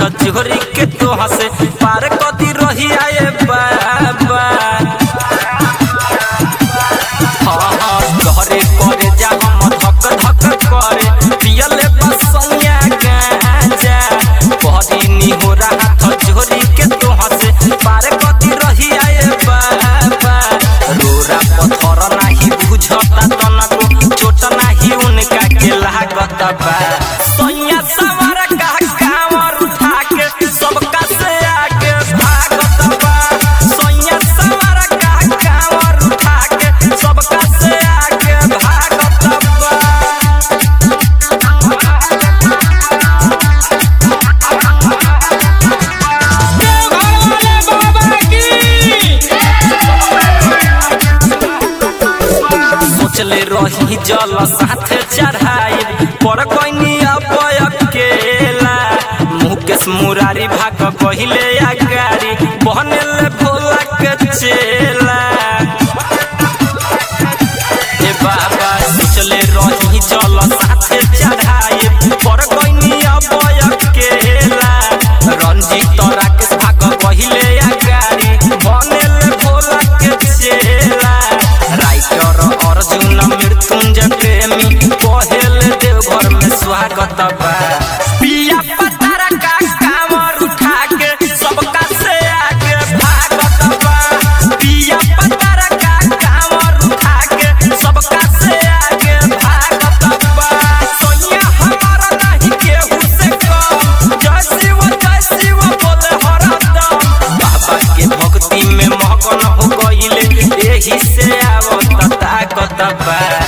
हाथ जोड़ी के तो हंसे पार कदी रही आए बाबा हाँ हाँ तोहरे करे जा हम धक धक करे पियले बसैया गांजा पहरी नी हो रहा हाथ जोड़ी के तो हंसे पार कदी रही आए बाबा रोरा पत्थर नाही बुझता तनको छोट नाही उनका के लागत बा सैया सवार का कांवर उठा के सबका से आगे भागत बा सैया सवार का कांवर उठा के सबका से आगे भागत बा सोचले रही जल साथ चढ़ाई पर कोई अब अकेला मुकेश मुरारी भाग पहिले अगारी बहनेले भोला के चेला ए बाबा सोचले रही जल साथ चढ़ाई पर कोई अब अकेला रंजीत राकेश भाग पहिले अगारी बहनेले भोला के चेला राइटर अर्जुन मृत्युंजय प्रेमी कहेल देवघर में स्वागत बा पिया पतारा का कामर उठा के सबका से आगे भागत बा पिया पतारा का कामर उठा के सबका से आगे भागत बा सोनिया हमारा नहीं केहू से कम जय शिव जय शिव बोले हरदम बाबा के भक्ति में मगन हो गईले एही से आवत ताकत बा